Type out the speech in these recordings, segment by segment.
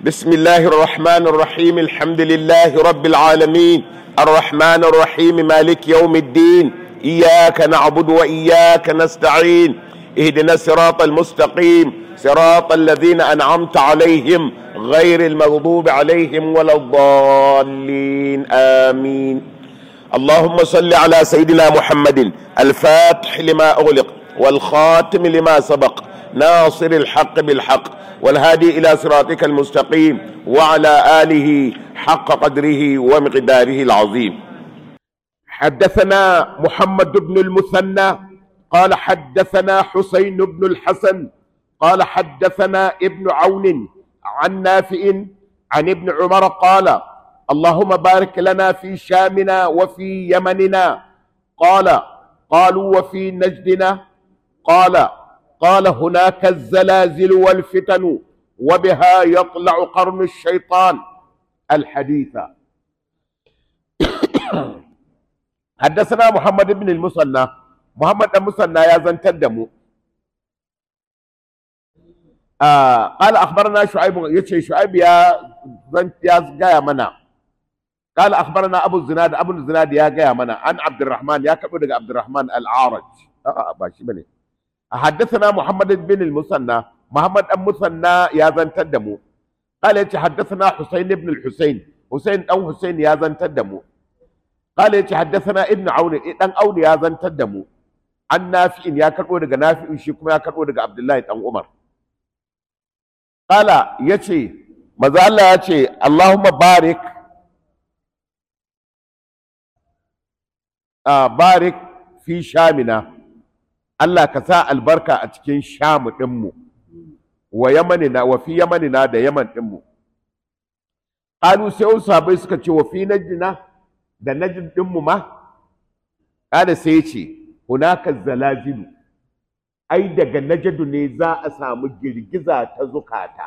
بسم الله الرحمن الرحيم الحمد لله رب العالمين الرحمن الرحيم مالك يوم الدين إياك نعبد وإياك نستعين اهدنا الصراط المستقيم صراط الذين أنعمت عليهم غير المغضوب عليهم ولا الضالين آمين اللهم صل على سيدنا محمد الفاتح لما أغلق والخاتم لما سبق ناصر الحق بالحق والهادي إلى صراطك المستقيم وعلى آله حق قدره ومقداره العظيم حدثنا محمد بن المثنى قال حدثنا حسين بن الحسن قال حدثنا ابن عون عن نافع عن ابن عمر قال اللهم بارك لنا في شامنا وفي يمننا قال قالوا وفي نجدنا قال قال هناك الزلازل والفتن وبها يطلع قرن الشيطان الحديث حدثنا محمد بن المثنى محمد بن المثنى يا زنتدمو آه قال اخبرنا شعيب يتشي شعيب يا زنت يا جاي منا قال اخبرنا ابو الزناد ابو الزناد يا جاي منا عن عبد الرحمن يا كبر عبد الرحمن العارج اه باشي بني حدثنا محمد بن المثنى محمد بن المثنى يا زنتدمو قال يتي حدثنا حسين بن الحسين حسين او حسين يا زنتدمو قال يتي حدثنا ابن عون دان عون يا زنتدمو عن نافع يا كربو daga nafi'in shi kuma ya karbo daga Abdullahi dan Umar Kala ya ce, maza Allah ya ce, Allahumma barik, a barik fi shamina, Allah ka sa albarka a cikin shamu ɗinmu, wa yamanina, wa fi yamanina da yaman ɗinmu. Ƙalu sai wasu sabai suka ce, wa fi najina da najin ɗinmu ma, ƙada sai ce, hunaka zalazilu. ai daga najadu ne za a samu girgiza ta zukata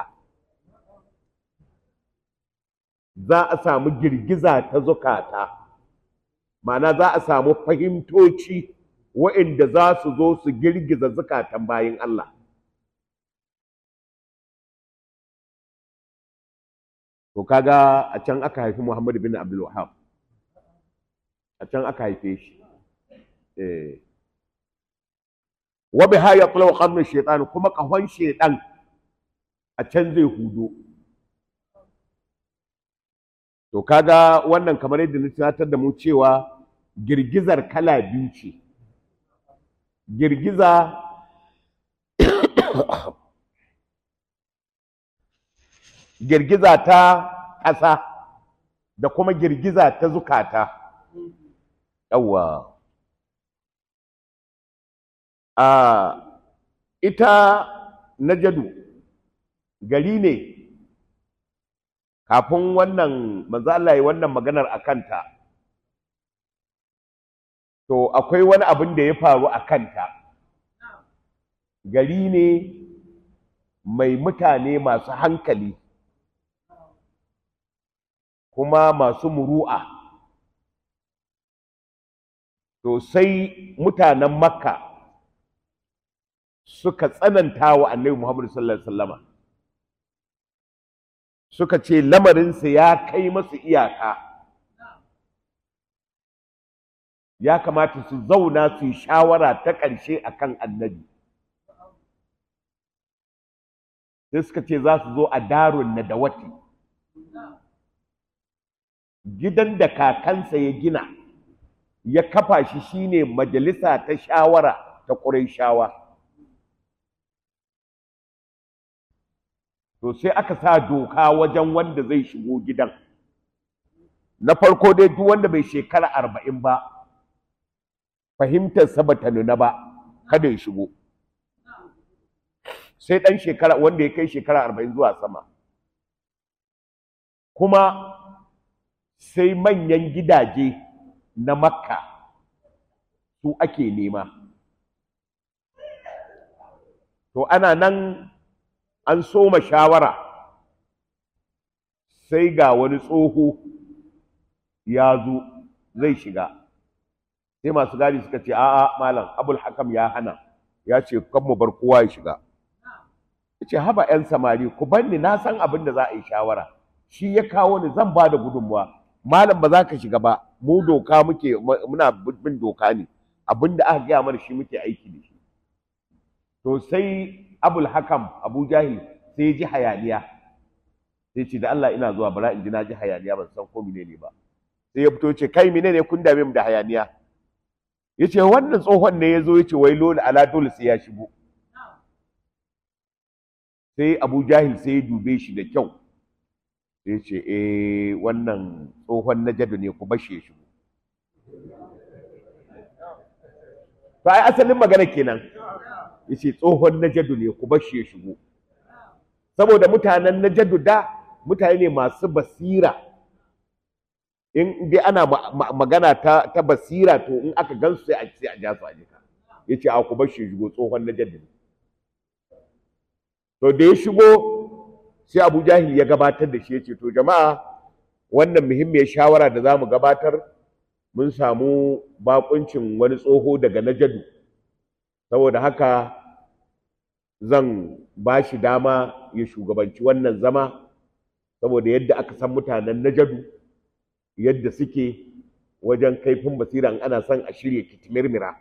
za a samu girgiza ta zukata ma'ana za a samu fahimtoci wa'inda za su zo su girgiza zukatan bayan Allah to kaga a can aka haifi Muhammadu bin Abdul Wahab a can aka haife shi eh wa biha yatlu qarnu shaytan kuma kahon shaytan a can zai hudo to kaga wannan kamar yadda na tunatar da mu cewa girgizar kala biyu ce girgiza girgiza ta ƙasa da kuma girgiza ta zukata yawwa a ita najadu gari ne kafin wannan manzo Allah wannan maganar a kanta to akwai wani abin da ya faru a kanta gari ne mai mutane masu hankali kuma masu muru'a to sai mutanen makka suka tsananta wa annabi Muhammad sallallahu alaihi wasallama suka ce lamarinsa ya kai masu iyaka ya kamata su zauna su yi shawara ta ƙarshe akan annabi sai suka ce za su zo a darun nadawati gidan da kakansa ya gina ya kafa shi shine majalisa ta shawara ta ƙurai shawa to sai aka sa doka wajen wanda zai shigo gidan na farko dai duk wanda bai shekara arba'in ba fahimtarsa ba ta nuna ba kada ya shigo sai ɗan shekara wanda ya kai shekara arba'in zuwa sama kuma sai manyan gidaje na makka su ake nema to ana nan an soma shawara sai ga wani tsoho ya zo zai shiga sai masu gadi suka ce a'a malam abul hakam ya hana ya ce kan mu bar kowa ya shiga ce haba 'yan samari ku banni na san abin da za a yi shawara shi ya kawo ni zan ba da gudunmuwa malam ba za ka shiga ba mu doka muke muna bin doka ne abin da aka gaya mana shi muke aiki da shi to sai abul hakam abu jahil sai ji hayaniya sai ce da Allah ina zuwa bara in ji na ji hayaniya ban san ko menene ba sai ya fito ce kai menene kun dame mu da hayaniya yace wannan tsohon ne yazo yace wai lola ala dole sai ya shigo sai Abu Jahil sai ya dube shi da kyau sai ce eh wannan tsohon najadu ne ku bashe shi to ai asalin magana kenan yace tsohon najadu ne ku bashe shigo saboda mutanen najadu da mutane ne masu basira in dai ana magana ta, ta basira to in aka gansu sai a sai a ja su a jika yace a ku bashe shigo tsohon najadu ne to da ya shigo sai Abu Jahil ya gabatar da shi yace to jama'a wannan muhimmiyar shawara da zamu gabatar mun samu bakuncin wani tsoho daga Najadu saboda haka zan ba shi dama ya shugabanci wannan zama saboda yadda aka san mutanen Najadu yadda suke wajen kaifin basira in ana son a shirya kitimirmira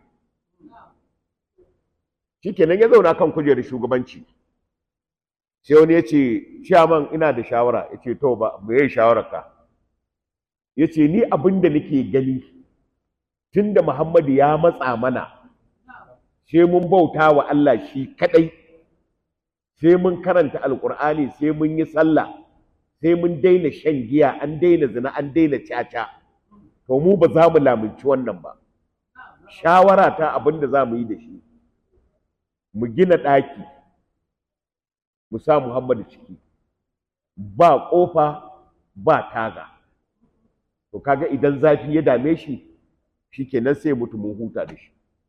shikenan ya zauna kan kujerar shugabanci sai wani ya ce ciyaman ina da shawara ya ce to ba me shawararka ya ce ni abin da nake gani tun da Muhammadu ya matsa mana sai mun bauta wa Allah shi kadai sai mun karanta alkur'ani sai mun yi sallah sai mun daina shan giya an daina zina an daina caca to mu ba za mu lamunci wannan ba shawara ta abin da za mu yi da shi mu gina ɗaki mu sa Muhammadu ciki ba ƙofa ba taga to kaga idan zafi ya dame shi shikenan sai mutu mun huta da shi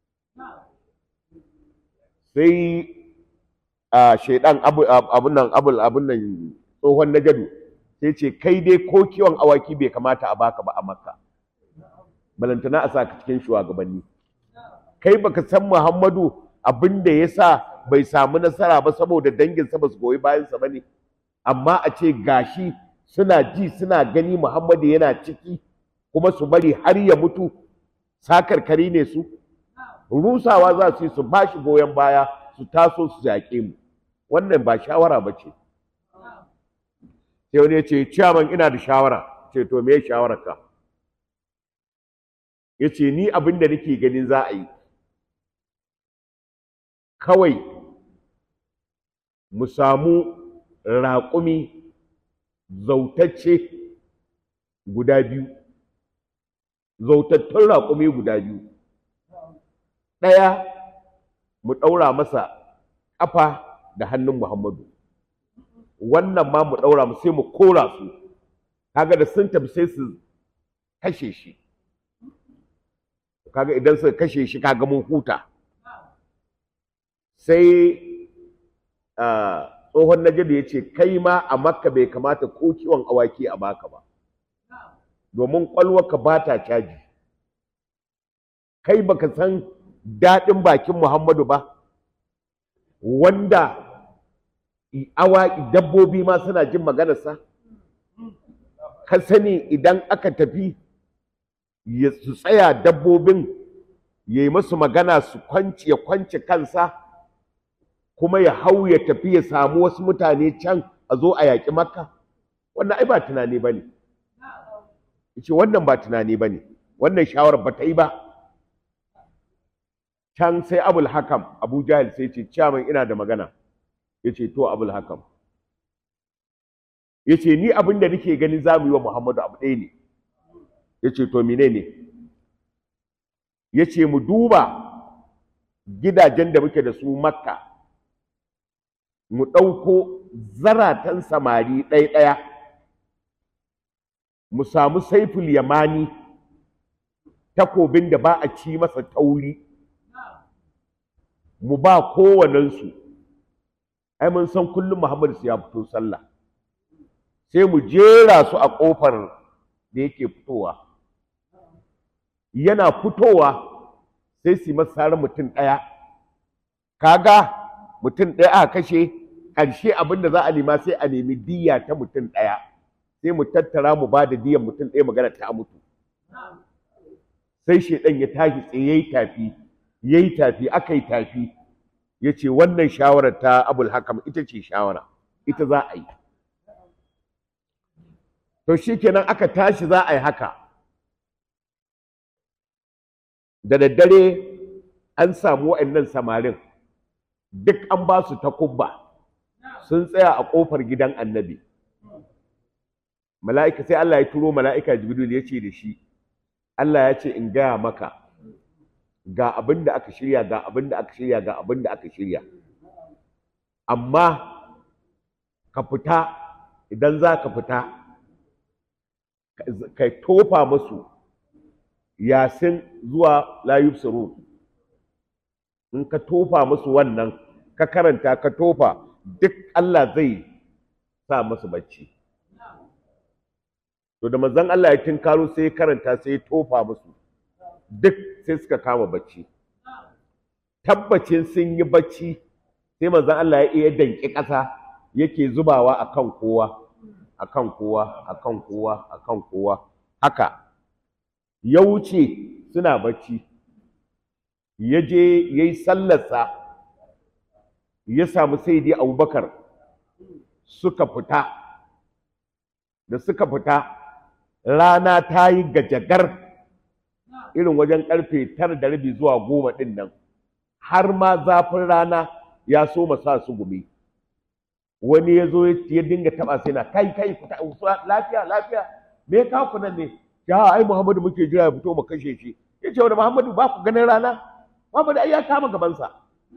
sai a shaidan abun nan abul abun nan tsohon najadu sai ce kai dai ko kiwon awaki bai kamata a baka ba a makka balantana a saka cikin shugabanni kai baka san muhammadu abin da ya sa bai samu nasara ba saboda danginsa ba su goyi bayansa ba ne amma a ce gashi suna ji suna gani muhammadu yana ciki kuma su bari har ya mutu sakarkari ne su rusawa za su yi su ba shi goyon baya su taso su yaƙe mu wannan ba shawara ba ce sai wani ya ce ciyaman ina da shawara ce to me shawarar ka ya ce ni abin da nake ganin za a yi kawai mu samu raƙumi zautacce guda biyu zautattun raƙumi guda biyu ɗaya mu ɗaura masa ƙafa da hannun Muhammadu wannan ma mu ɗaura mu sai mu kora su kaga da sun tafi sai su kashe shi kaga idan suka kashe shi kaga mun huta sai tsohon najadu ya ce kai ma a makka bai kamata ko kiwon awaki a baka ba domin ƙwalwarka ba ta caji kai baka san daɗin bakin Muhammadu ba, wanda awa dabbobi ma suna jin maganarsa, ka sani idan aka tafi su tsaya dabbobin ya yi masu magana su kwanci ya kwanci kansa kuma ya hau ya tafi ya samu wasu mutane can a zo a yaƙi makka wannan ai ba tunani ba ne ce wannan ba tunani ba ne wannan shawarar ba ta yi ba can sai abul hakam abu jahil sai ce ciyaman ina da magana ya ce to abul hakam ya ce ni abin da nake gani za mu yi wa muhammadu abu ɗaya ne ya ce to mine ne ya ce mu duba gidajen da muke da su makka mu ɗauko zaratan samari ɗaya-ɗaya mu samu saiful yamani takobin da ba a ci masa tauri mu ba kowanensu ai mun san kullum Muhammad su ya fito sallah sai mu jera su a ƙofar da yake fitowa yana fitowa sai su yi masa mutum ɗaya kaga mutum ɗaya aka kashe ƙarshe abin da za a nema sai a nemi diya ta mutum ɗaya sai mu tattara mu ba da diyan mutum ɗaya magana ta mutu sai shaidan ya tashi tsaye yayi tafi yayi tafi aka yi tafi ya ce wannan shawarar ta abul hakam ita ce shawara ita za a yi to shikenan aka tashi za a yi haka da daddare an samu wa'annan samarin duk an ba su takubba sun tsaya a ƙofar gidan annabi mala'ika sai Allah ya turo mala'ika jibril ya ce da shi Allah ya ce in gaya maka ga abin da aka shirya ga abin da aka shirya ga abin da aka shirya amma ka fita idan za ka fita ka tofa musu yasin zuwa layub suru in ka tofa musu wannan ka karanta ka tofa duk Allah zai sa musu bacci to da manzon Allah ya tinkaro sai ya karanta sai ya tofa musu duk sai suka kama bacci tabbacin sun yi bacci sai manzon Allah ya iya danki ƙasa yake zubawa akan kowa akan kowa akan kowa akan kowa haka ya wuce suna bacci ya je ya yi sallarsa ya samu saidi abubakar suka fita da suka fita rana ta yi gajagar irin wajen karfe tara da rabi zuwa goma ɗin nan har ma zafin rana ya so sa su gumi wani ya zo ya dinga taɓa sai na kai kai fita lafiya lafiya me ya kawo nan ne ya ai muhammadu muke jira ya fito mu kashe shi ya ce wani muhammadu ba ku ganin rana muhammadu ai ya kama gabansa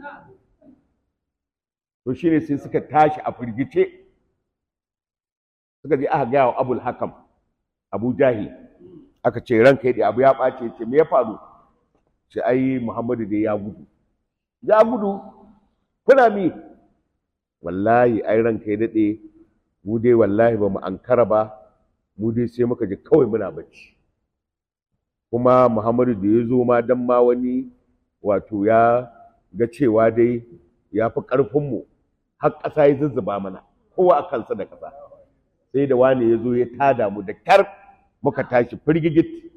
to shine sai suka tashi a firgice suka je aka gaya wa abul hakam abu jahil aka ce ranka yi abu ya ɓace ce me ya faru ce ai muhammadu dai ya gudu ya gudu kuna mi wallahi ai ranka ya daɗe mu dai wallahi ba mu ankara ba mu dai sai muka ji kawai muna bacci kuma muhammadu da ya zo ma dan ma wani wato ya ga cewa dai ya fi ƙarfinmu har ƙasa ya zuzzuba mana kowa a kansa da ƙasa sai da wani ya zo ya tada mu da kyar muka tashi firgigit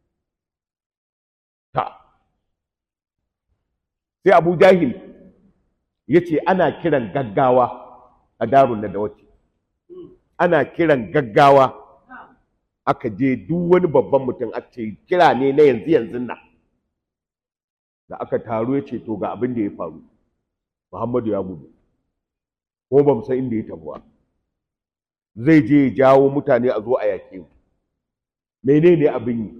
ta sai abu jahil ya ce ana kiran gaggawa a darun da wace ana kiran gaggawa aka je duk wani babban mutum a ce kira ne na yanzu yanzu nan da aka taru ya ce to ga abin da ya faru muhammadu ya gudu ko ba mu san inda ya tafi ba zai je ya jawo mutane a zo a yake mu menene abin yi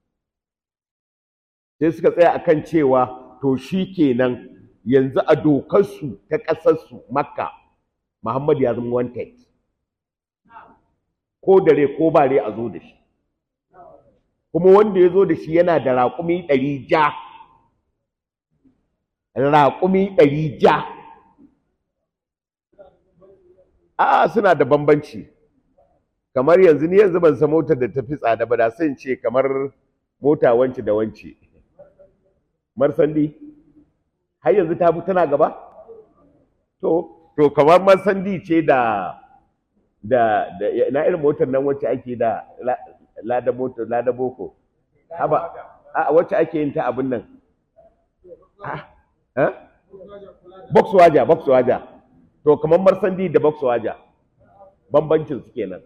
sai suka tsaya akan cewa to shi kenan yanzu a dokarsu ta ƙasarsu makka muhammadu ya zama wanted ko dare ko bare a zo da shi kuma wanda ya zo da shi yana da raƙumi ɗari ja raƙumi ɗari ja a suna da bambanci kamar yanzu ni yanzu ban san motar da ta fi tsada ba da sai ce kamar mota wance da wance marsandi har yanzu ta fi tana gaba to to kamar marsandi ce da da da na irin motar nan wacce ake da lada motar lada boko haba a wacce ake yin ta abin nan box waja box waja to kamar marsandi da box waja bambancin su kenan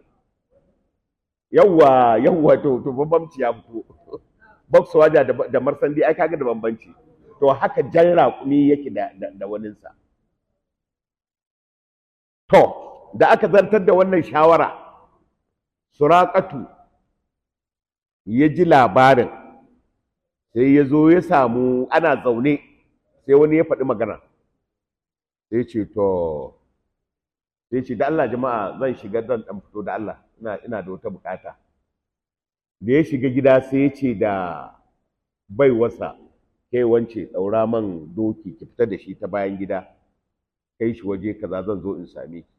yawwa yawwa to to bambanci ya fito box waja da, da marsandi ai kaga da bambanci to haka jan raƙumi yake da da, da waninsa to da aka zartar da wannan shawara suraƙatu ya ji labarin sai ya zo ya samu ana zaune sai wani ya faɗi magana sai ce to sai ce da Allah jama'a zan shiga zan ɗan fito da Allah ina ina da wata bukata da ya shiga gida sai ya ce da baiwarsa kai wance ɗaura man doki ki fita da shi ta bayan gida kai shi waje kaza zan zo in same ki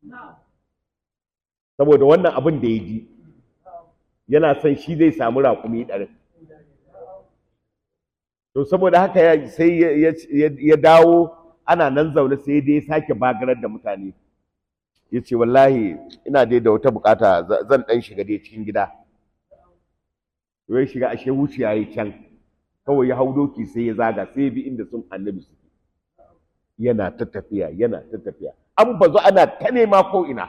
saboda wannan abin da ya ji yana son shi zai samu raƙumi ɗarin to saboda haka sai ya dawo ana nan zaune sai dai ya sake bagarar da mutane ya ce wallahi ina dai da wata bukata zan ɗan shiga dai cikin gida ya shiga ashe wuciya ya can kawai ya hau doki sai ya zaga sai bi inda sun annabi suke yana ta tafiya yana ta tafiya an bazu ana ta nema ko ina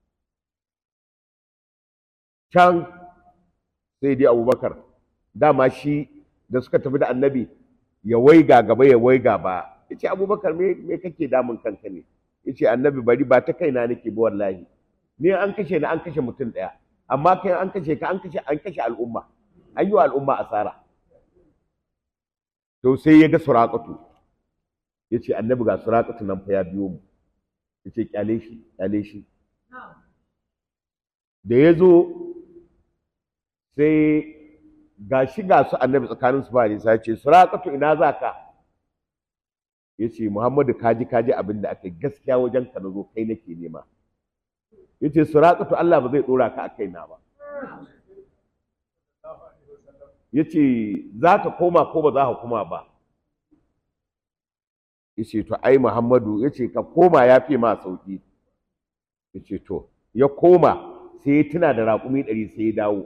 can sai dai abubakar dama shi da suka tafi da annabi ya waiga gaba ya waiga ba ya ce abubakar me kake damun kanka ne ya ce annabi bari ba ta kaina nake ba wallahi ni an kashe ni an kashe mutum ɗaya amma kai an kashe ka an kashe an kashe al'umma an yi wa al'umma asara to sai ya ga suraƙatu ya ce annabi ga suraƙatu nan fa ya biyo mu ya ce kyale shi kyale shi da ya zo sai ga shi ga su annabi tsakanin su ba nisa ya ce suraƙatu ina za ka ya ce muhammadu kaji kaji abin da aka yi gaskiya wajen ka na zo kai nake nema ya ce suraƙatu allah ba zai ɗora ka a kaina ba ya ce za ka koma ko ba za ka koma ba ya ce to ai muhammadu ya ce ka koma ya fi ma sauƙi ya ce to ya koma sai ya tuna da raƙumi ɗari sai ya dawo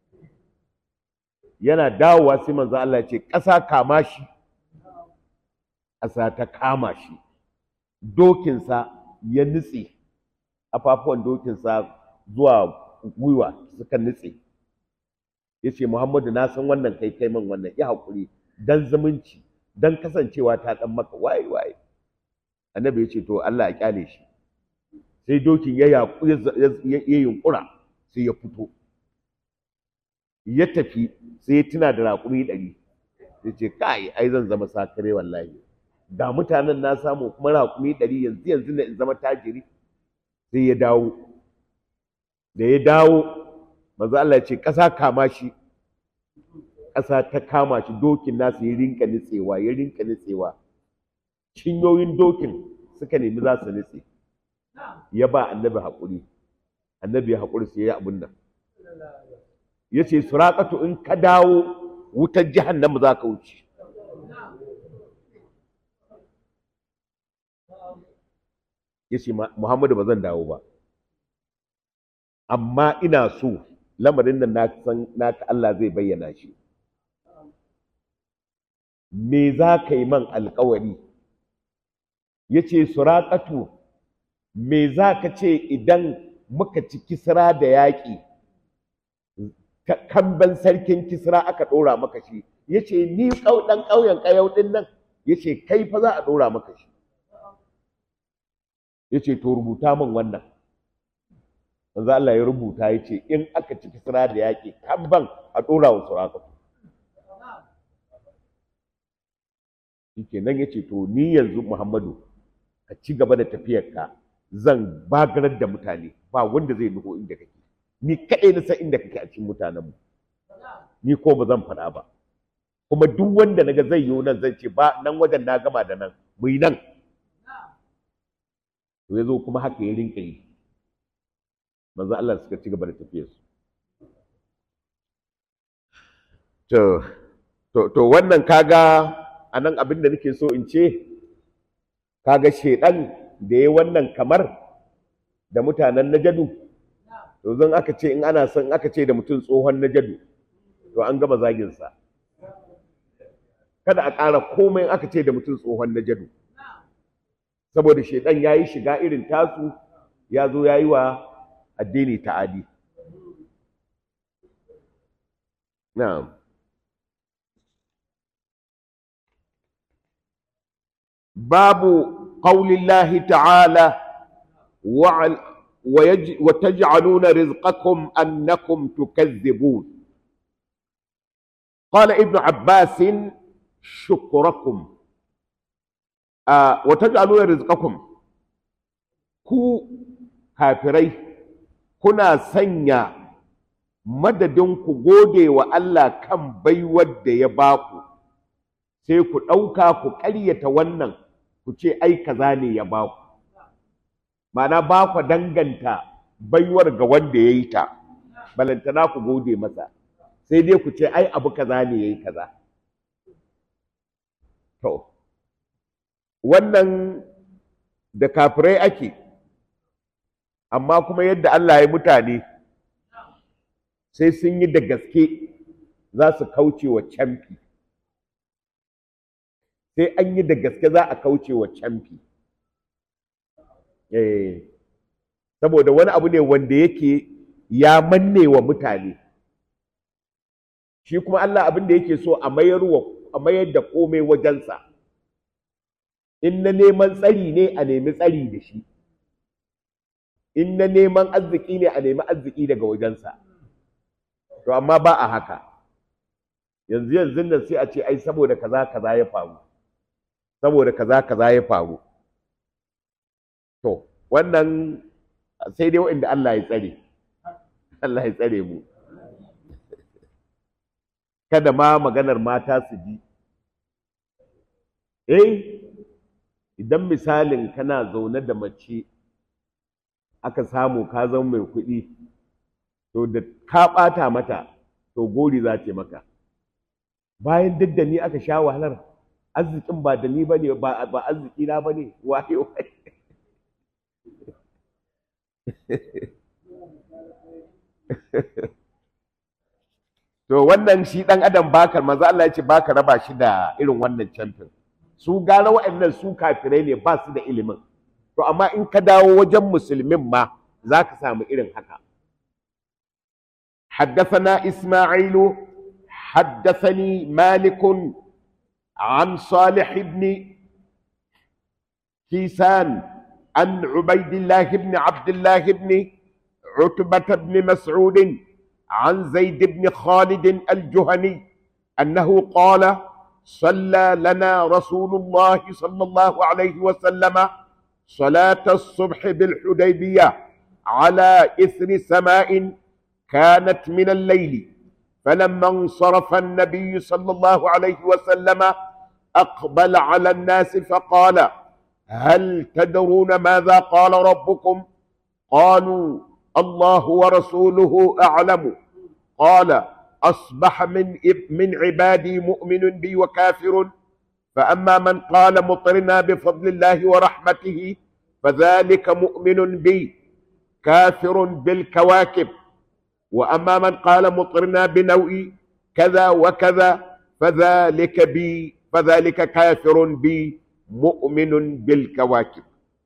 yana dawowa sai manzo Allah ya ce ƙasa kama shi ƙasa ta kama shi dokinsa ya nutse afafuwan dokinsa zuwa gwiwa suka nutse ya ce muhammadu na san wannan kai kai man wannan ya haƙuri dan zumunci dan kasancewa ta ɗan maka waye waye annabi ya ce to Allah ya kyale shi sai dokin ya yaƙu ya yunƙura sai ya fito ya tafi sai ya tuna da raƙumi ɗari ya ce kai ai zan zama sakare wallahi da mutanen na samu kuma raƙumi ɗari yanzu yanzu na in zama tajiri sai ya dawo da ya dawo manzo Allah ya ce ƙasa kama shi ƙasa ta kama shi dokin nasa ya rinka nitsewa ya rinka nitsewa cinyoyin dokin suka nemi za su nitse ya ba annabi haƙuri annabi ya haƙuri sai ya abin nan ya ce suraƙatu in ka dawo wutar jahannama za ka wuce ya ce muhammadu ba zan dawo ba amma ina so lamarin nan na san naka Allah zai bayyana shi me za ka yi man alkawari ya ce suraƙatu me za ka ce idan muka ci kisra da yaƙi kamban sarkin kisra aka ɗora maka shi ya ce ni ɗan ƙauyen ƙayau ɗin nan ya ce kai fa za a ɗora maka shi ya ce to rubuta min wannan manzo Allah ya rubuta ya ce in aka ci kisra da yaƙi kamban a ɗora wa suraƙatu shi nan ya ce to ni yanzu muhammadu ka ci gaba da tafiyarka zan bagarar da mutane ba wanda zai nuho inda kake ni kaɗai na san inda kake a cikin mutanenmu ni ko ba zan faɗa ba kuma duk wanda naga zai yi nan zan ce ba nan wajen na gama da nan mu yi nan to ya zo kuma haka ya rinka yi manzo Allah suka ci gaba da tafiyarsu to to to wannan kaga anan abin da nake so in ce kaga shedan da ya wannan kamar da mutanen najadu to zan aka ce in ana son aka ce da mutum tsohon najadu to an gama zagin sa kada a ƙara komai aka ce da mutum tsohon najadu saboda shedan yayi shiga irin tasu ya zo yayi wa addini ta'adi na'am باب قول الله تعالى وتجعلون رزقكم أنكم تكذبون قال ابن عباس شكركم آه وتجعلون رزقكم ku kafirai kuna sanya madadin ku gode wa Allah kan baiwar da ya baku sai ku ɗauka ku ƙaryata wannan ku ce ai kaza ne ya ba ku ma'ana ba ku danganta baiwar ga wanda ya yi ta balantana ku gode masa sai dai ku ce ai abu kaza ne ya yi kaza to wannan da kafirai ake amma kuma yadda Allah ya mutane sai sun yi da gaske za su kauce wa camfi sai an yi da gaske za a kauce wa camfi saboda wani abu ne wanda yake ya manne wa mutane shi kuma Allah abin da yake so a mayar da komai wajensa in na neman tsari ne a nemi tsari da shi in na neman arziki ne a nemi arziki daga wajensa to amma ba a haka yanzu yanzu nan sai a ce ai saboda kaza kaza ya faru saboda kaza kaza ya faru to wannan sai dai waɗanda Allah ya tsare Allah ya tsare mu kada ma maganar mata su ji eh idan misalin kana zaune da mace aka samu ka zama mai kuɗi to da ka ɓata mata to gori za ce maka bayan duk da ni aka sha wahalar arzikin ba da ni ba ne ba arziki na ba ne waye waye to wannan shi ɗan adam baka maza Allah ya ce baka raba shi da irin wannan camfin su gara waɗannan su kafirai ne ba su da ilimin to amma in ka dawo wajen musulmin ma za ka samu irin haka حدثنا إسماعيل حدثني مالك عن صالح بن كيسان عن عبيد الله بن عبد الله بن عتبة بن مسعود عن زيد بن خالد الجهني أنه قال صلى لنا رسول الله صلى الله عليه وسلم صلاة الصبح بالحديبية على إثر سماء كانت من الليل فلما انصرف النبي صلى الله عليه وسلم أقبل على الناس فقال هل تدرون ماذا قال ربكم قالوا الله ورسوله أعلم قال أصبح من من عبادي مؤمن بي وكافر فأما من قال مطرنا بفضل الله ورحمته فذلك مؤمن بي كافر بالكواكب وأما من قال مطرنا بنوء كذا وكذا فذلك بي فذلك كافر بي مؤمن بالكواكب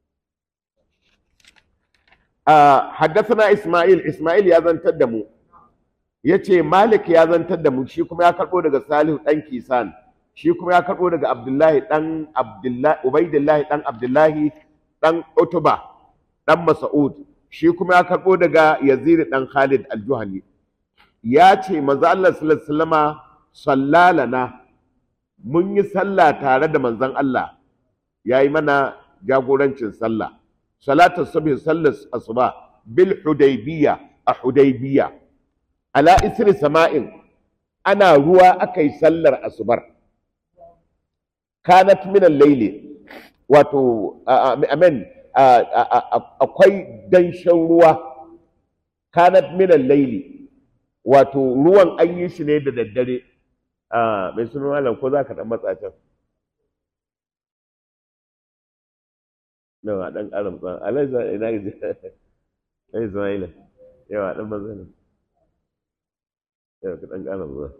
آه حدثنا إسماعيل إسماعيل يا ذن تدمو yace Malik ya zantar da mu shi kuma ya karbo daga Salihu dan Kisan shi kuma ya karbo daga Abdullahi dan Abdullahi Ubaidillahi dan Abdullahi dan Utuba dan Mas'ud shi kuma ya karbo daga Yazid dan Khalid al-Juhani ya ce manzo Allah sallallahu alaihi wasallama sallalana mun yi sallah tare da manzon Allah yayi mana jagorancin sallah salatu subhi sallar asuba bil hudaybiyya a hudaybiyya ala isri sama'in ana ruwa aka yi sallar asubar kanat min al-layli wato amen akwai danshin ruwa kanat min al-layli wato ruwan an yi shi ne da daddare mai sunan malam ko za ka dan matsa can yawa dan ƙara matsa alai ina gaji ai Ismaila yawa dan matsa ne yawa ka dan ƙara matsa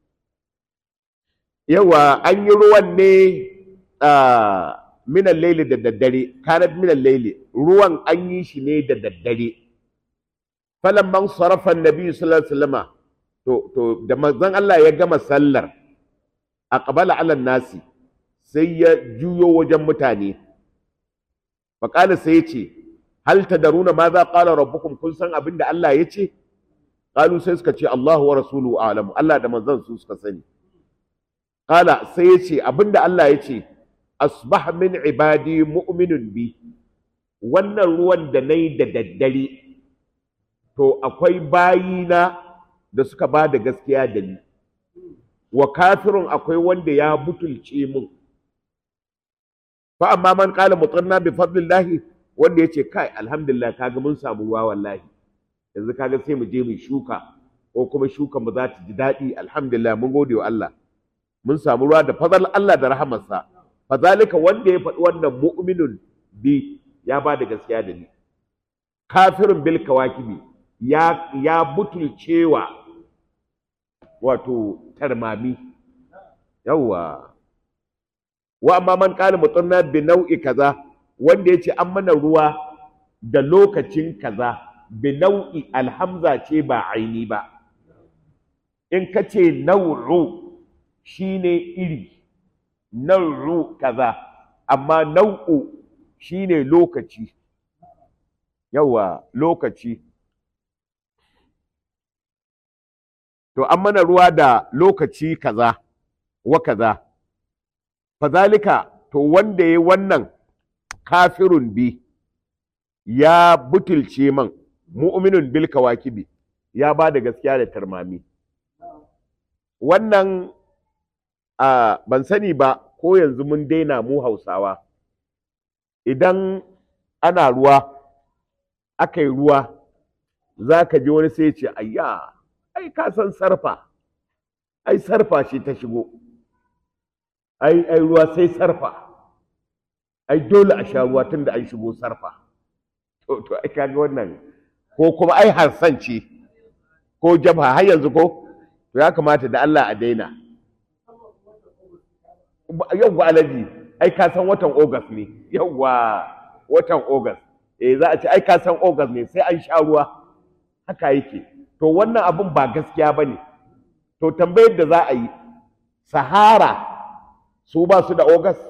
yawa an yi ruwan ne minan laili da daddare kanat minan laili ruwan an yi shi ne da daddare falamman sarafan nabi sallallahu alaihi wasallama to to da manzon Allah ya gama sallar aqbala ala nasi sai ya juyo wajen mutane faqala sai ya ce hal tadaruna ma za qala rabbukum kun san abin da Allah ya ce qalu sai suka ce Allahu wa rasuluhu a'lamu Allah da manzon su suka sani qala sai ya ce abin da Allah ya ce asbah min ibadi mu'minun bi wannan ruwan da nayi da daddare to akwai bayina da suka ba da gaskiya da ni wa kafirun akwai wanda ya butulce mun fa amma man qala mutanna bi fadlillahi wanda yace kai alhamdulillah kaga mun samu ruwa wallahi yanzu kaga sai mu je mu shuka ko kuma shuka mu za ta ji daɗi alhamdulillah mun gode wa Allah mun samu ruwa da fadal Allah da rahamarsa fazalika wanda ya faɗi wannan mu'minun bi ya ba da gaskiya da ni kafirin bil kawakibi ya ya butulcewa wato tarmami yawwa wa amma man qala mutanna bi nau'i kaza wanda yace an mana ruwa da lokacin kaza bi nau'i alhamza ce ba aini ba in ka ce nau'u shine iri nau'u kaza amma nau'u shine lokaci yawa lokaci to an mana ruwa da lokaci kaza wa kaza fazalika to wanda ya wannan kafirun bi ya butulce man mu'minun bil kawakibi ya ba da gaskiya da tarmami wannan a ban sani ba ko yanzu mun daina mu hausawa idan ana ruwa aka yi ruwa za ka ji wani sai ce ayya ai ka san sarfa ai sarfa ce ta shigo ai ai ruwa sai sarfa ai dole a sha ruwa tunda an shigo sarfa to to ai kaga wannan ko kuma ai harsan ce ko jabha har yanzu ko to ya kamata da Allah a daina yawwa alaji ai ka san watan August ne yawwa watan August eh za a ce ai ka san August ne sai an sha ruwa haka yake to wannan abun ba gaskiya bane to tambayar da za a yi Sahara su ba su da August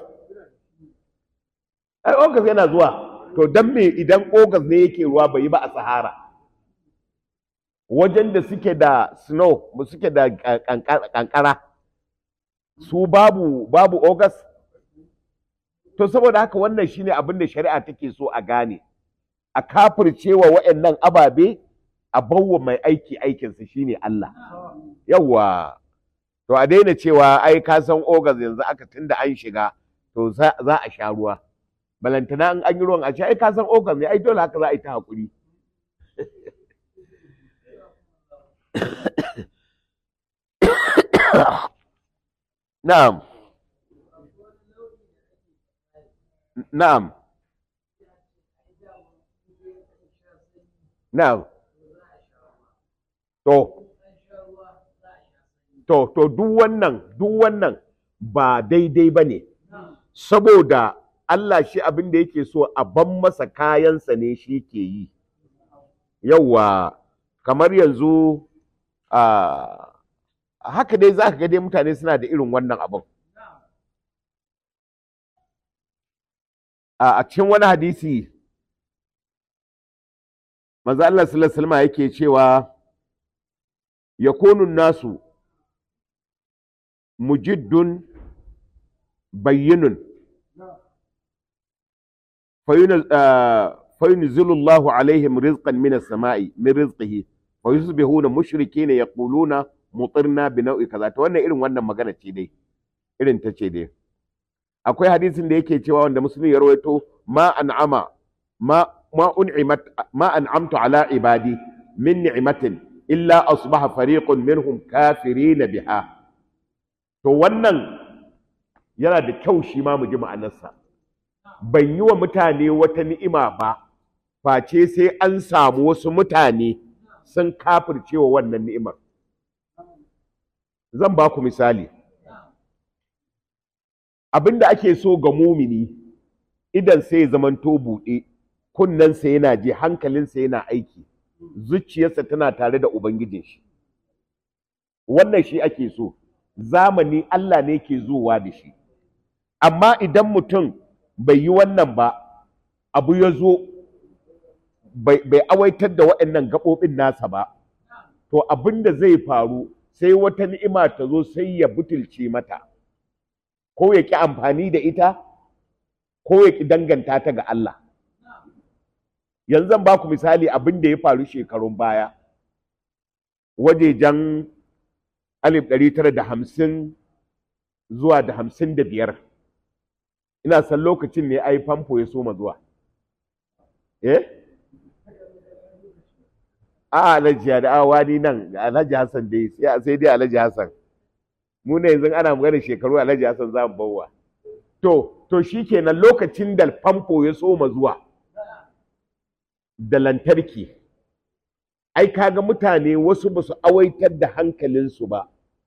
ai August yana zuwa to dan me idan August ne yake ruwa bai yi ba a Sahara wajen da suke da snow suke da kankara su babu babu August to saboda haka wannan shine abin da shari'a take so a gane a kafircewa waɗannan ababe a bawa mai aiki aikinsa shine Allah yawwa to a daina cewa ai ka san August yanzu aka tunda an shiga to za a sha ruwa balantana in an yi ruwan a ce ai ka san August ne ai dole haka za a yi ta hakuri na'am na'am na'am to to to duk wannan duk wannan ba daidai ba ne saboda Allah shi abin da yake so a ban masa kayansa ne shi ke yi yauwa kamar yanzu a haka dai za ka ga dai mutane suna da irin wannan abin a cikin wani hadisi manzo Allah sallallahu alaihi wasallam yake cewa yakunu nasu mujiddun bayyinun فينزل الله عليهم رزقا من السماء من رزقه ويصبحون مشركين يقولون مطرنا بنوع كذا to wannan irin wannan magana ce dai irin ta ce dai akwai hadisin da yake cewa wanda musulmi ya rawaito ma an'ama ma ma un'imat ma an'amtu ala ibadi min ni'matin illa asbaha fariqun minhum kafirina biha to wannan yana da kyau shi ma mu ji ma'anarsa ban yi wa mutane wata ni'ima ba face sai an samu wasu mutane sun kafirce wa wannan ni'imar zan ba ku misali abin da ake so ga mumini idan sai zamanto buɗe kunnensa yana ji hankalinsa yana aiki zuciyarsa tana tare da ubangijin shi wannan shi ake so zamani Allah ne ke zuwa da shi amma idan mutum bai yi wannan ba abu ya zo bai awaitar da waɗannan gaɓoɓin nasa ba to abin da zai faru sai wata ni'ima ta zo sai ya butulce mata ko ya ƙi amfani da ita ko ya ƙi danganta ta ga Allah yanzu zan ba ku misali abin da ya faru shekarun baya wajejen alif ɗari tara da hamsin zuwa da hamsin da biyar ina san lokacin ne ai famfo ya soma zuwa eh a alhaji da awa ni nan alhaji hassan dai sai dai alhaji hassan mu ne yanzu ana magana shekaru alhaji hassan za mu bawa to to shikenan lokacin da famfo ya soma zuwa da lantarki ai kaga mutane wasu ba su awaitar da hankalinsu ba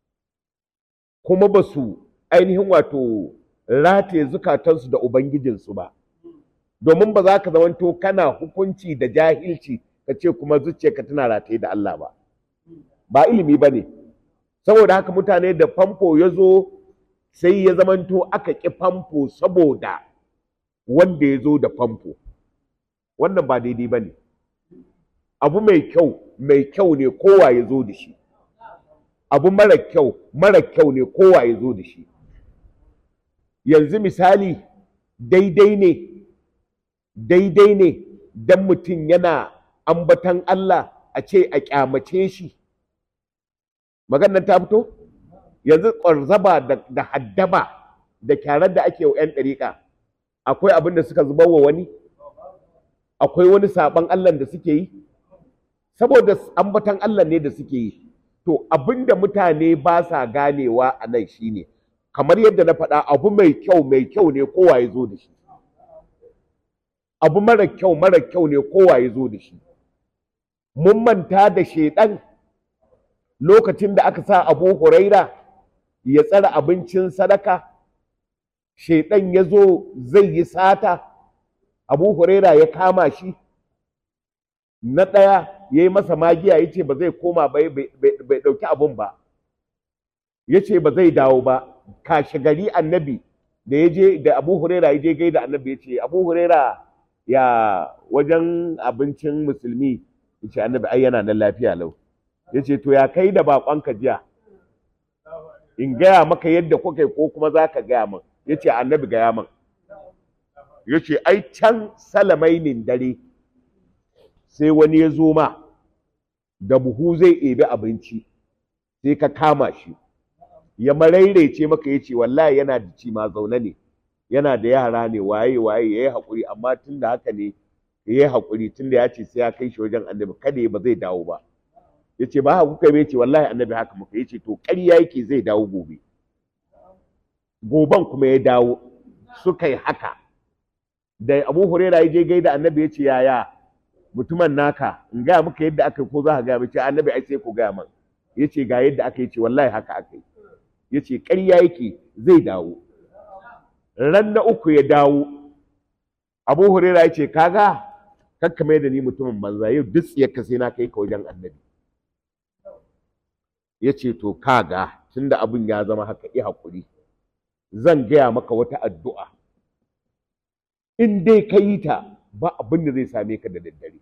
kuma ba su ainihin wato rataye zukatansu da ubangijinsu ba domin ba za ka zamanto kana hukunci da jahilci ka ce kuma zuciyarka tana rataye da Allah ba ba ilimi ba ne saboda haka mutane da famfo ya zo sai ya zamanto aka ƙi famfo saboda wanda ya zo da famfo wannan ba daidai ba ne abu mai kyau mai kyau ne kowa ya zo da shi abu mara kyau mara kyau ne kowa ya zo da shi yanzu misali daidai ne daidai ne don mutum yana ambatan Allah a ce a kyamace shi maganar ta fito yanzu ƙwarzaba da haddaba da kyarar da ake wa 'yan ɗariƙa akwai abin da suka zubar wa wani akwai wani saɓon Allah da suke yi saboda ambatan Allah ne da suke yi to abin da mutane ba sa ganewa a nan shine kamar yadda na faɗa abu mai kyau mai kyau ne kowa ya zo da shi abu mara kyau mara kyau ne kowa ya zo da shi mun manta da shaidan lokacin da aka sa abu huraira ya tsara abincin sadaka shaidan ya zo zai yi sata abu huraira ya kama shi na ɗaya ya yi masa magiya ya ce ba zai koma bai ɗauki abun ba ya ce ba zai dawo ba kashe gari annabi da ya je da abu huraira ya je gai da annabi ya ce abu huraira ya wajen abincin musulmi ya ce annabi ai yana nan lafiya lau ya ce to ya kai da baƙonka jiya in gaya maka yadda kuka yi ko kuma za ka gaya min ya ce annabi gaya min ya ce ai can salamainin dare sai wani ya zo ma da buhu zai ebi abinci sai ka kama shi ya marairaice maka ya ce wallahi yana da ci ma zaune ne yana da yara ne waye waye ya yi haƙuri amma tun da haka ne ya yi haƙuri tun da ya ce sai ya kai shi wajen annabi kada ba zai dawo ba ya ce ba haka kuka bai ce wallahi annabi haka muka ya ce to ƙarya yake zai dawo gobe goban kuma ya dawo suka yi haka da abu huraira ya je gaida annabi ya ce yaya mutumin naka in gaya maka yadda aka yi ko za ka gaya mace annabi ai sai ku gaya man ya ce ga yadda aka yi ce wallahi haka aka yi ya ce ƙarya yake zai dawo ran na uku ya dawo abu huraira ya ce kaga kakka mai da ni mutumin banza yau duk tsiyarka sai na kai ka wajen annabi ya ce to kaga tunda abin ya zama haka i haƙuri zan gaya maka wata addu'a in dai ka yi ta ba abin da zai same ka da daddare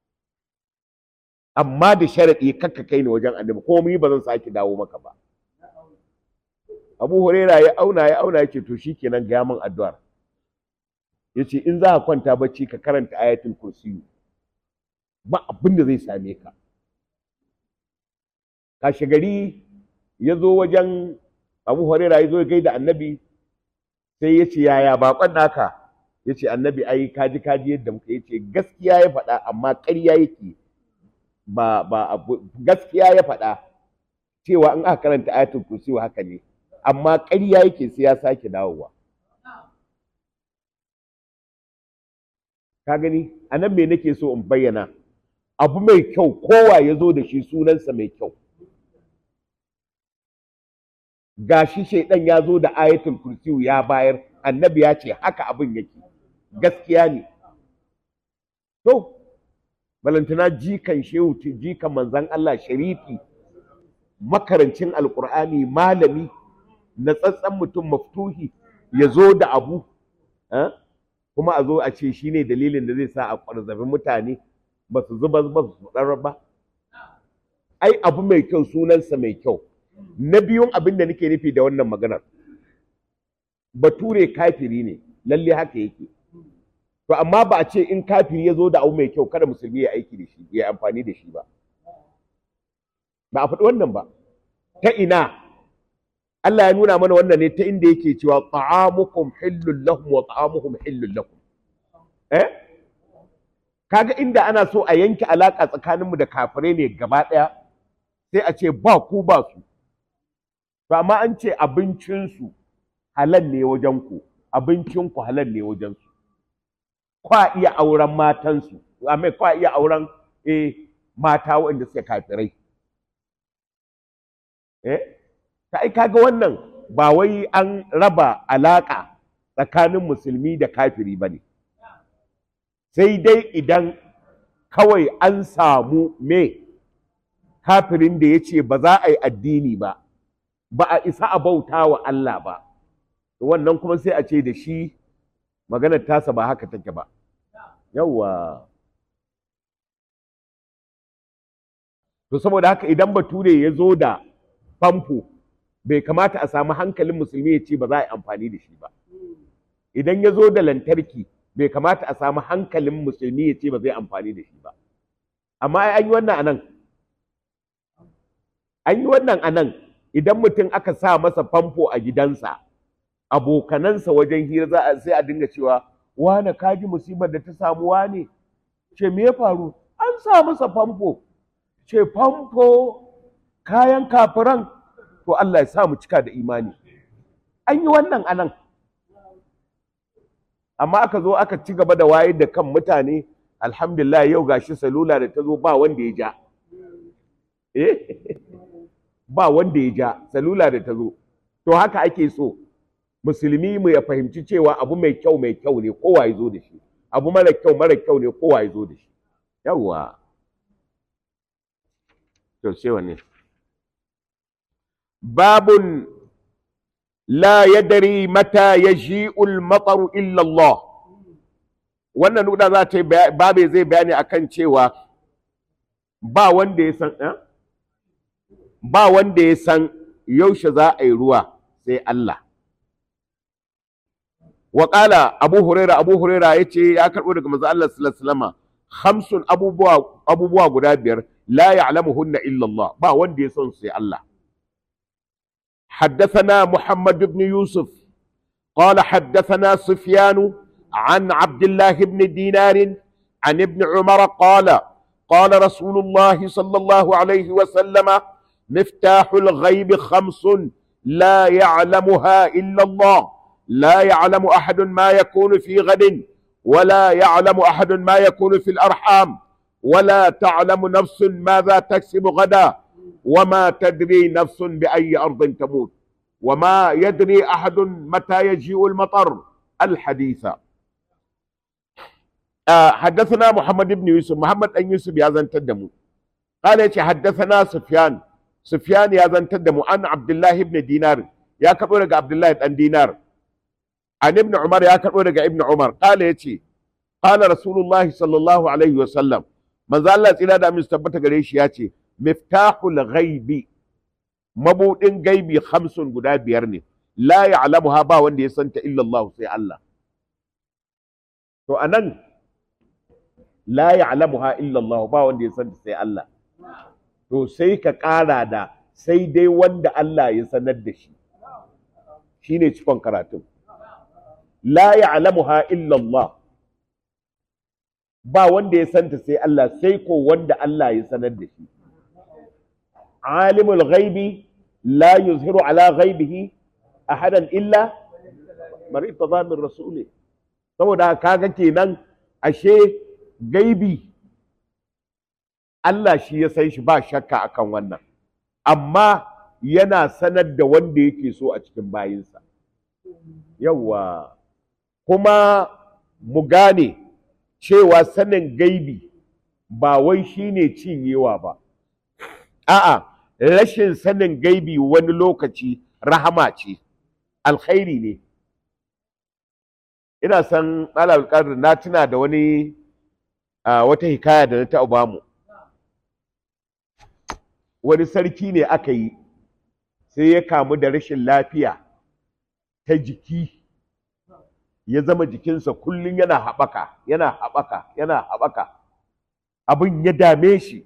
amma da sharaɗi kakka kai ni wajen annabi ko yi ba zan sake dawo maka ba abu huraira ya auna ya auna yake to shikenan ga min addu'ar yace in za ka kwanta bacci ka karanta ayatul kursi ba abin da zai same ka kashe gari ya zo wajen abu huraira ya zo ya gaida annabi sai ya ce yaya baƙon naka ya ce annabi ai kaji kaji yadda muka yace gaskiya ya faɗa amma ƙarya yake ba ba gaskiya ya faɗa cewa in aka karanta ayatul kursi haka ne amma ƙarya yake sai ya sake dawowa ka gani a nan me nake so in bayyana abu mai kyau kowa ya zo da shi sunansa mai kyau gashi shaidan ya zo da ayatul kursiyu ya bayar annabi ya ce haka abin yake gaskiya ne to balantana jikan shehu jikan manzan Allah sharifi makarancin alkur'ani malami na tsatsan mutum maftuhi ya zo da abu kuma a zo a ce shi ne dalilin da zai sa a ƙwarzabi mutane ba su zuba ba su ba ai abu mai kyau sunansa mai kyau na biyun abin da nake nufi da wannan maganar bature kafiri ne lalle haka yake to amma ba a ce in kafiri ya zo da abu mai kyau kada musulmi ya aiki da shi ya amfani da shi ba ba a faɗi wannan ba ta ina Allah ya nuna mana wannan ne ta inda yake cewa ta'amukum hillul lahum wa ta'amuhum hillul lakum eh kaga inda ana so a yanke alaka tsakaninmu da kafirai ne gaba ɗaya sai a ce ba ku ba su to amma an ce abincinsu halal ne wajen ku abincinku halal ne wajensu kwa iya auren matansu amma kwa iya auren eh mata waɗanda suke kafirai eh ta ai kaga wannan ba wai an raba alaka tsakanin musulmi da kafiri bane sai dai idan kawai an samu me kafirin da ya ce ba za a yi addini ba ba a isa a bauta wa Allah ba wannan kuma sai a ce da shi maganar tasa ba haka take ba yawwa to saboda haka idan bature ya zo da famfo bai kamata a samu hankalin musulmi ya ce ba za a yi amfani da shi ba idan ya zo da lantarki bai kamata a samu hankalin musulmi ya ce ba zai amfani da shi ba amma an yi wannan anan an yi wannan anan idan mutum aka sa masa famfo a gidansa abokanansa wajen hira za a sai a dinga cewa wane kaji musibar da ta samu wane ce me ya faru an sa masa famfo ce famfo kayan kafiran to Allah ya sa mu cika da imani an yi wannan anan amma aka zo aka ci gaba da wayar da kan mutane alhamdulillah yau gashi salula da ta zo ba wanda ya ja eh ba wanda ya ja salula da ta zo to haka ake so musulmi mu ya fahimci cewa abu mai kyau mai kyau ne kowa ya zo da shi abu mara kyau mara kyau ne kowa ya zo da shi yawwa to sai wanne babun la yadri mata yaji'ul mataru illa Allah wannan nuda za ta yi babe zai bayani akan cewa ba wanda ya san ba wanda ya san yaushe za a yi ruwa sai Allah wa qala abu huraira abu huraira yace ya karbo daga manzo Allah sallallahu alaihi wasallam khamsun abubuwa abubuwa guda biyar la ya'lamuhunna illa Allah ba wanda ya san sai Allah حدثنا محمد بن يوسف قال حدثنا سفيان عن عبد الله بن دينار عن ابن عمر قال قال رسول الله صلى الله عليه وسلم مفتاح الغيب خمس لا يعلمها الا الله لا يعلم احد ما يكون في غد ولا يعلم احد ما يكون في الارحام ولا تعلم نفس ماذا تكسب غدا وما تدري نفس باي ارض تموت وما يدري احد متى يجيء المطر الحديث آه حدثنا محمد بن يوسف محمد بن يوسف يا زن تدمو قال حدثنا سفيان سفيان يا زن تدمو عن عبد الله بن دينار يا كبر عبد الله بن دينار عن ابن عمر يا كبر ابن عمر قال يتي قال رسول الله صلى الله عليه وسلم manzo Allah tsira da amin tabbata gare shi ya ce miftahul ghaibi mabudin gaibi hamsin guda biyar ne la ya'lamuha ba wanda ya santa illa Allah sai Allah to anan la ya'lamuha illa Allah ba wanda ya santa sai Allah to sai ka ƙara da sai dai wanda Allah ya sanar da shi shine cikon karatun la ya'lamuha illa Allah ba wanda ya santa sai Allah sai ko wanda Allah ya sanar da shi alimul ghaibi la yuzhiru ala ghaibihi ahadan illa man irtada min rasuli saboda kaga kenan ashe gaibi Allah shi ya san shi ba shakka akan wannan amma yana sanar da wanda yake so a cikin bayinsa yawa kuma mu gane cewa sanin gaibi ba wai shine cinyewa ba a'a rashin sanin gaibi wani lokaci rahama ce alkhairi ne ina san alƙadar na tuna da wani wata hikaya da na taɓa bamu wani sarki ne aka yi sai ya kamu da rashin lafiya ta jiki ya zama jikinsa kullum yana haɓaka yana haɓaka yana haɓaka abin ya dame shi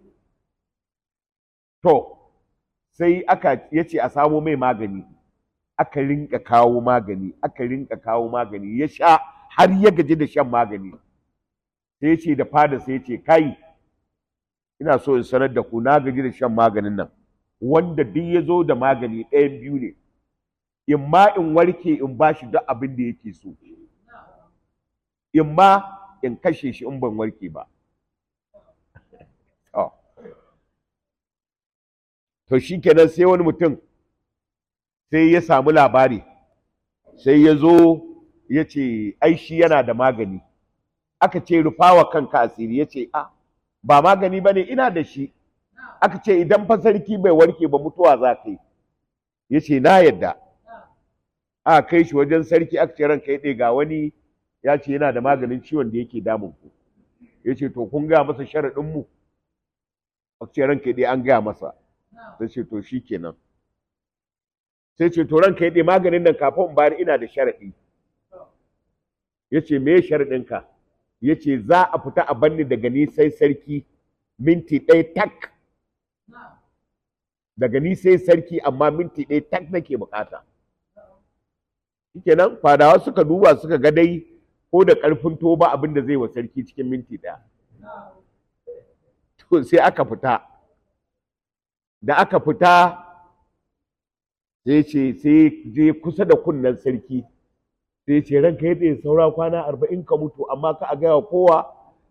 to sai aka ya ce a samo mai magani aka rinka kawo magani aka rinka kawo magani ya sha har ya gaji da shan magani sai ya ce da fada sai ya ce kai ina so in sanar da ku na gaji da shan maganin nan wanda duk ya zo da magani ɗayan biyu ne in ma in warke in ba shi duk abin da yake so in ma in kashe shi in ban warke ba to shi kenan sai wani mutum sai ya samu labari sai ya zo ya ce ai shi yana da magani aka ce rufawa kanka asiri ya ce a ba magani ba ne ina da shi aka ce idan fa sarki bai warke ba mutuwa za ka yi ya ce na yadda a kai shi wajen sarki aka ce ranka ya ga wani ya ce yana da maganin ciwon da yake damun ku ya ce to kun gaya masa sharaɗin mu aka ce ranka ya an gaya masa sai ce to shi kenan sai ce to ranka ya maganin nan kafin in bayar ina da sharaɗi ya ce me sharaɗinka ya ce za a fita a banni daga ni sai sarki minti ɗaya tak daga ni sai sarki amma minti ɗaya tak nake bukata shikenan fadawa suka duba suka ga dai ko da ƙarfin to ba abin da zai wa sarki cikin minti ɗaya to sai aka fita da aka fita sai ce sai je kusa da kunnen sarki sai ce ranka yadda saura kwana arba'in ka mutu amma ka a gaya kowa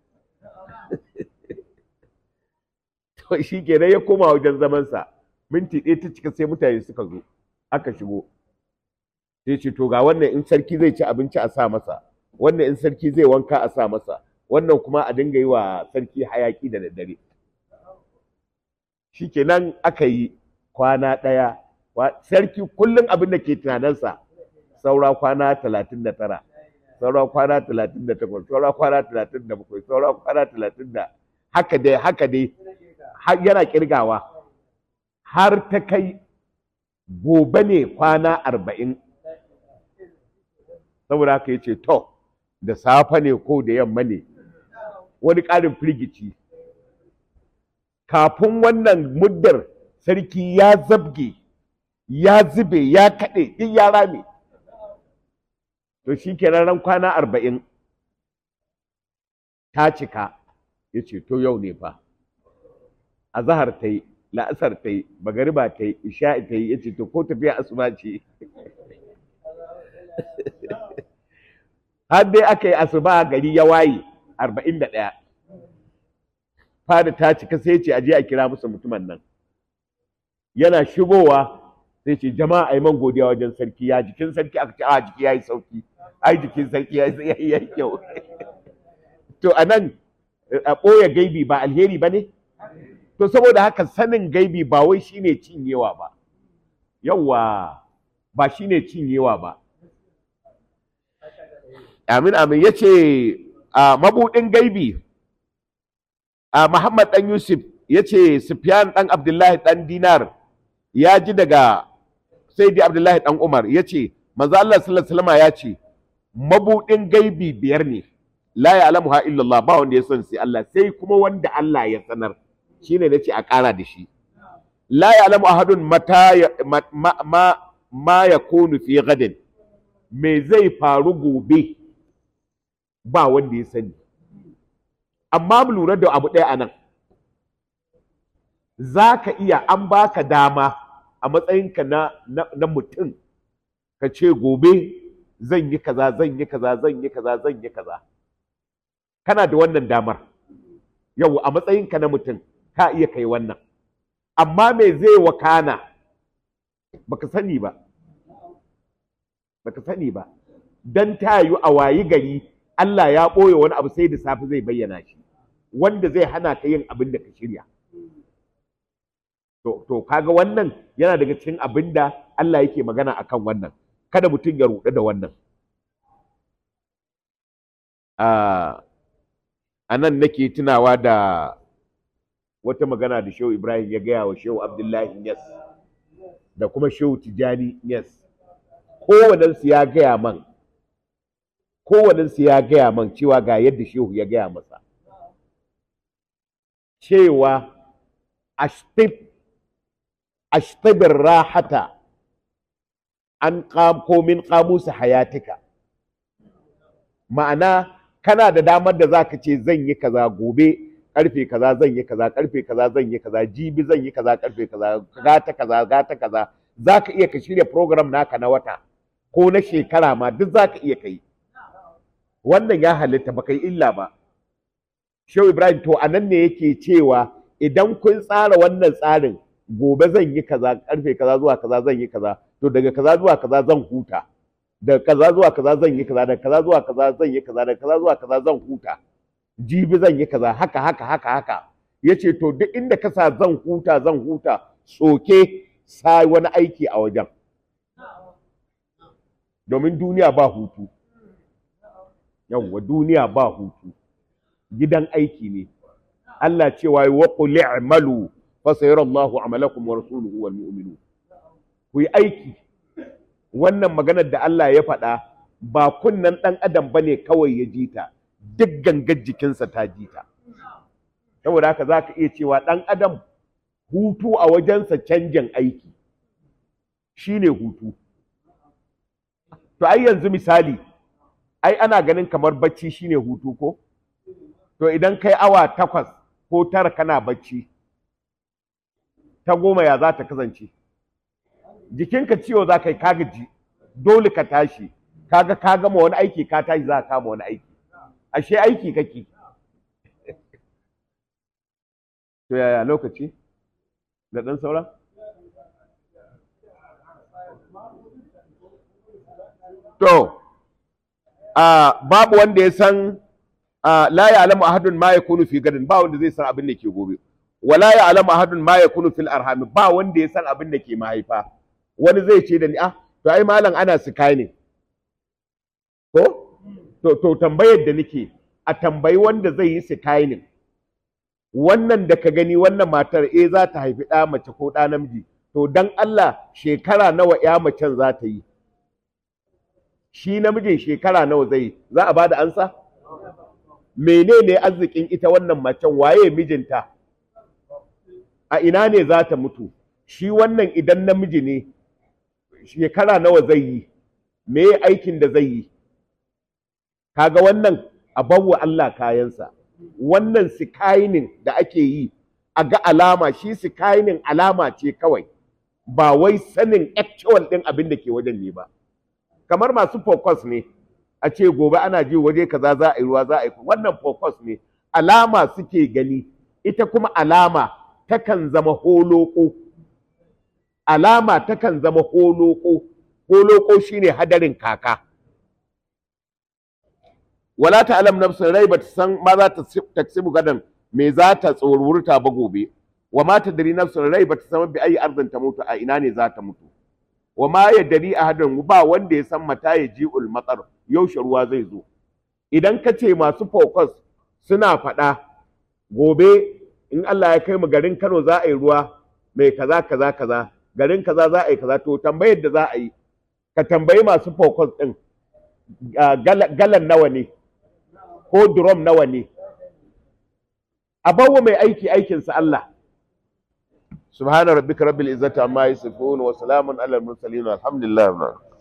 to shi kenan ya koma wajen zamansa minti ɗaya ta cika sai mutane suka zo aka shigo sai ce to ga wannan in sarki zai ci abinci a sa masa wannan in sarki zai wanka a sa masa wannan kuma a dinga yi wa sarki hayaki da daddare shi kenan aka yi kwana ɗaya sarki kullum abin da ke tunaninsa saura kwana talatin da tara saura kwana talatin da takwas saura kwana talatin da bakwai saura kwana talatin da haka dai haka dai yana kirgawa har ta kai gobe ne kwana arba'in saboda haka ya ce to da safe ne ko da yamma ne wani ƙarin firgici kafin wannan muddar sarki ya zabge ya zube ya kaɗe duk ya rame to shi kenan ran kwana arba'in ta cika ya ce to yau ne fa a zahar ta yi la'asar ta yi magariba ta yi isha'i ta yi ya ce to ko tafiya asuba ce har dai aka yi asuba gari ya waye arba'in da ɗaya fada ta cika sai ce aje a kira musu mutumin nan yana shigowa sai ce jama'a ai man godiya wajen sarki ya jikin sarki aka ce a jiki yayi sauki ai jikin sarki ya yi kyau to anan a ɓoye gaibi ba alheri ba ne to saboda haka sanin gaibi ba wai shine cinyewa ba yawwa ba shine cinyewa ba amin amin ya ce a mabuɗin gaibi a muhammad ɗan yusuf ya ce sufyan ɗan abdullahi ɗan dinar ya ji daga sai dai abdullahi ɗan umar ya ce manzo Allah sallallahu alaihi ya ce mabuɗin gaibi biyar ne la ya'lamuha illallah ba wanda ya san sai Allah sai kuma wanda Allah ya sanar shine nace a ƙara da shi la ya'lamu ahadun mata ma ma, ma yakunu fi gadin me zai faru gobe ba wanda ya sani amma mu lura da abu ɗaya anan za ka iya an baka dama a matsayinka na, na, na mutum ka ce gobe zan yi kaza zan yi kaza zan yi kaza zan yi kaza kana da wannan damar yau a matsayinka na mutum ka iya kai wannan amma me zai wakana baka sani ba baka sani ba dan tayu a wayi gari Allah ya ɓoye wani abu sai da safe zai bayyana shi wanda zai hana ka yin abin da ka shirya to, to kaga wannan yana daga cikin abin da Allah yake magana akan wannan kada mutum ya ruɗu da wannan a nan nake tunawa da wata magana da shehu ibrahim ya gaya wa shehu abdullahi yes da kuma shehu tijani yes kowanensu ya gaya man kowanensu ya gaya man cewa ga yadda shehu ya gaya masa cewa ashtib ashtabir rahata an ko min kamusa hayatika ma'ana kana da damar da zaka ce zan yi kaza gobe karfe kaza zan yi kaza karfe kaza zan yi kaza jibi zan yi kaza karfe kaza gata kaza gata kaza za ka iya ka shirya program naka na wata ko na shekara ma duk za ka iya kai wannan ya halitta ba kai illa ba shehu ibrahim to a nan ne yake cewa idan kun tsara wannan tsarin gobe zan yi kaza karfe kaza zuwa kaza zan yi kaza to daga kaza zuwa kaza zan huta daga kaza zuwa kaza zan yi kaza daga kaza zuwa kaza zan yi kaza daga kaza zuwa kaza zan huta jibi zan yi kaza haka haka haka haka yace to duk inda ka sa zan huta zan huta soke sa wani aiki a wajen domin duniya ba hutu yawwa duniya ba hutu gidan aiki ne Allah cewa wa qul i'malu fa sayarallahu amalakum wa rasuluhu wal mu'minun ku yi aiki wannan maganar da Allah ya faɗa ba kunnan ɗan adam bane kawai ya ji ta duk gangar jikinsa ta ji ta saboda haka za ka iya cewa ɗan adam hutu a wajensa canjin aiki shine hutu to ai yanzu misali ai ana ganin kamar bacci shine hutu ko to idan kai awa takwas ko tara kana bacci ta goma ya za ta kasance jikinka ciwo za ka yi kagaji dole ka tashi kaga ka gama wani aiki ka tashi za ka kama wani aiki ashe aiki kake to yaya lokaci da ɗan sauran to a babu wanda ya san la ya'lamu ahadun ma yakunu fi gadin ba wanda zai san abin da ke gobe wala ya'lamu ahadun ma yakunu fil arham ba wanda ya san abin da ke mahaifa wani zai ce da ni ah to ai malam ana sikai ne ko to to tambayar da nake a tambayi wanda zai yi sikai ne wannan da ka gani wannan matar eh za ta haifi ɗa mace ko ɗa namiji to dan Allah shekara nawa ya macen za ta yi shi namijin shekara nawa zai za a bada ansa menene arzikin ita wannan macen waye mijinta a ina ne za ta mutu shi wannan idan namiji ne shekara nawa zai yi me aikin da zai yi kaga wannan a bawa Allah kayansa wannan sikainin da ake yi a ga alama shi sikainin alama ce kawai ba wai sanin actual ɗin abin da ke wajen ne ba kamar masu focus ne a ce gobe ana ji waje kaza za a yi ruwa za a yi wannan focus ne alama suke gani ita kuma alama takan zama holoko alama takan zama holoko holoko shine hadarin kaka wala ta'lam nafsun rai bata san ma za ta taksibu gadan me za ta tsorurta ba gobe wa ma tadri nafsun rai bata san bi ayi arzin ta mutu a ina ne za ta mutu wa ma yadri ahadun ba wanda ya san mata ya ji'ul matsar yaushe ruwa zai zo idan ka ce masu focus suna faɗa gobe in Allah ya kai mu garin Kano za a yi ruwa mai kaza kaza kaza garin kaza za a yi kaza to tambayar da za a yi ka tambayi masu focus din galan nawa ne ko drum nawa ne a bawa mai aiki aikinsa Allah subhana rabbika rabbil izzati amma yasifun wa salamun alal mursalin alhamdulillah